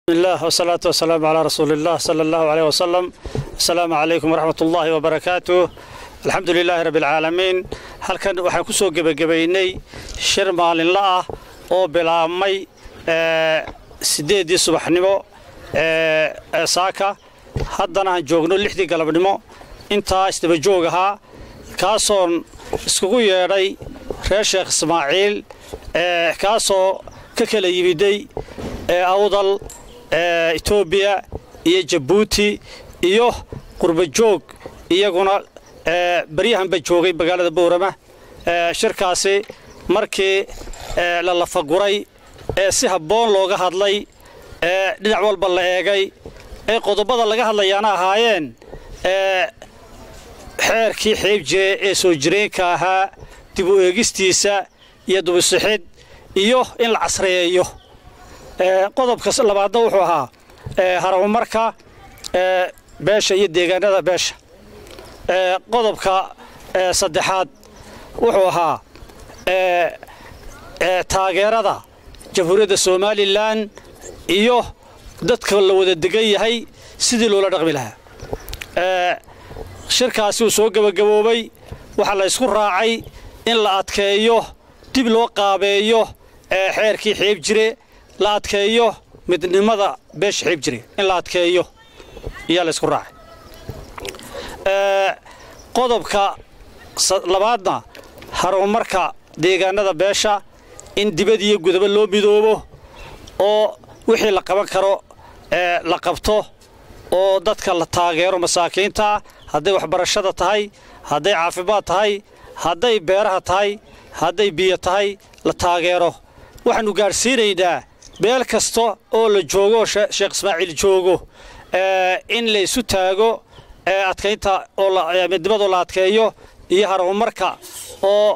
الله والصلاة والسلام على رسول الله صلى الله عليه وسلم السلام عليكم ورحمة الله وبركاته الحمد لله رب العالمين halkan waxaan ku soo gebagabaynay shir maalinla ah oo bilaabmay sideedii subaxnimo ee saaka haddana aan joogno lixdii galabnimo intaa isdaba joog ahaa kaasoon iskugu yeedhay reer sheekh ismaaciil kaasoo ka kala yimiday awdal etoobiya iyo jabuuti iyo qurbajoog iyaguna baryahanba joogay magaalada bowrama shirkaasi markii la lafaguray ee si habboon looga hadlay ee dhinac walba la eegay ee qodobada laga hadlayaana ahaayeen xeerkii xiib jire ee soo jireenka ahaa dib u eegistiisa iyo dubisixid iyo in la casreeyo qodobka labaadna wuxuu ahaa haramumarka beesha iyo deegaanada beesha qodobka saddexaad wuxuu ahaa taageerada jamhuuriyadda somalilan iyo dadka la wada degan yahay sidii loola dhaqmi lahaa shirkaasi uu soo gebagaboobay waxaa la ysku raacay in la adkeeyo dib loo qaabeeyo xeerkii xiib jire la adkeeyo midnimada beesha xiib jire in la adkeeyo ayaa la ysku raacay qodobka labaadna harumarka deegaanada beesha in dibad iyo gudaba loo midoobo oo wixii la qaban karo la qabto oo dadka la taageero masaakiinta hadday waxbarashada tahay hadday caafimaad tahay hadday beeraha tahay hadday biyo tahay la taageero waxaannu gaadhsiinaynaa meel kasta oo la joogo oo sheekh ismaaciil joogo in la isu taago adkaynta midnimadoo la adkeeyo iyo harumarka oo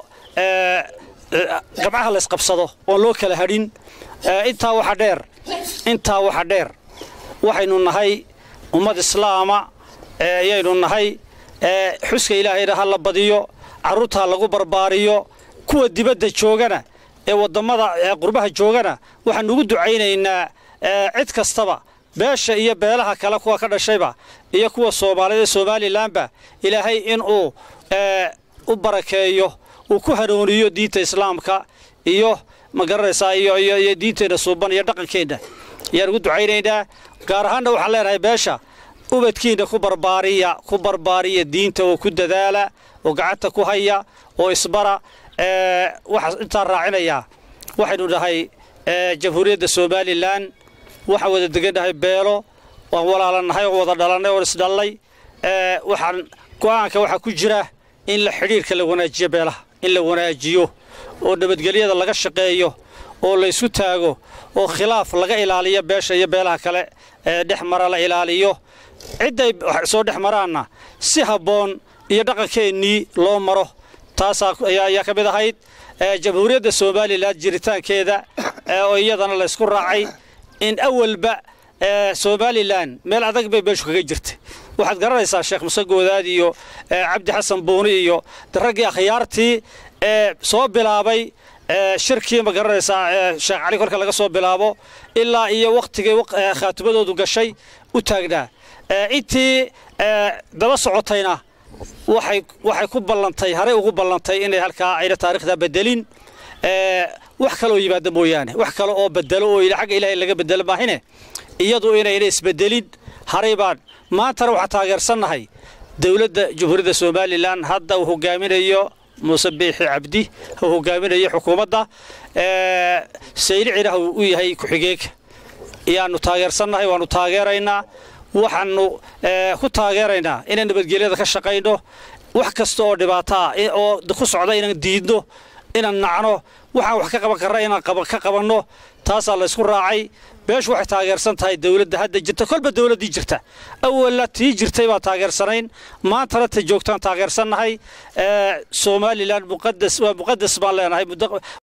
gamcaha laysqabsado oon loo kala hadhin intaa waxa dheer intaa waxa dheer waxaynu nahay ummad islaama ayaynu nahay xuska ilaahayna ha la badiyo carruurta ha lagu barbaariyo kuwa dibadda joogana ee wadammada qurbaha joogana waxaanu ugu ducaynaynaa cid kastaba beesha iyo beelaha kale kuwa ka dhashayba iyo kuwa soomaalida somalilanba ilaahay inuu u barakeeyo uu ku hanuuniyo diinta islaamka iyo magaranaysaa iyo diinteenna suuban iyo dhaqankeenna ayaan ugu ducaynaynaa gaar ahaanna waxaan leenahay beesha ubadkiinna ku barbaariya ku barbaariya diinta oo ku dadaala oo gacanta ku haya oo isbara waxaa intaan raacinayaa waxaynu nahay jamhuuriyadda somalilan waxaan wada degannahay beelo waan walaalannahay oo wada dhalannay oon isdhallay waxaan go'aanka waxaa ku jira in la xidhiirka la wanaajiyo beelaha in la wanaajiyo oo nabadgelyada laga shaqeeyo oo laysu taago oo khilaaf laga ilaaliyo beesha iyo beelaha kale ee dhex mara la ilaaliyo cidday soo dhex maraanna si habboon iyo dhaqankeennii loo maro taasaa ayaa ka mid ahayd jamhuuriyadda somalilan jiritaankeeda oo iyadana laysku raacay in awalba somalilan meel adag bay meeshu kaga jirtay waxaad garanaysaa sheekh muse goodaad iyo cabdi xasan buuni iyo raggii akhyaartii ee soo bilaabay shirkii ma garanaysaa sheekh cali kolka laga soo bilaabo ilaa iyo wakhtigii khaatimadoodu gashay u taagnaa intii daba socotayna waxay ku ballantay haray ugu ballantay inay halkaa ayna taarikhda bedelin wax kaloo yimaada mooyaane wax kale oo bedelo oo xagga ilaahay laga bedelo maahine iyadu inayna isbedelin haray baan maantana waxaa taageersannahay dowladda jamhuuriyadda somalilan hadda uu hogaaminayo muuse biixi cabdi uu hogaaminayo xukuumadda saylicina u yahay ku-xigeenka ayaannu taageersannahay waannu taageeraynaa waxaannu ku taageeraynaa inaan nabadgelyada ka shaqayno wax kasta oo dhibaataa oo ku socda inaan diidno inaan nacno waxaan wax ka qaban karna inaan ka qabanno taasaa laysku raacay beeshu waxay taageersan tahay dowladda hadda jirta kolba dowladdii jirta awalla tii jirtay baan taageersanayn maantana ta joogtaan taageersannahay somalilan muqadas waa muqadas baan leenahay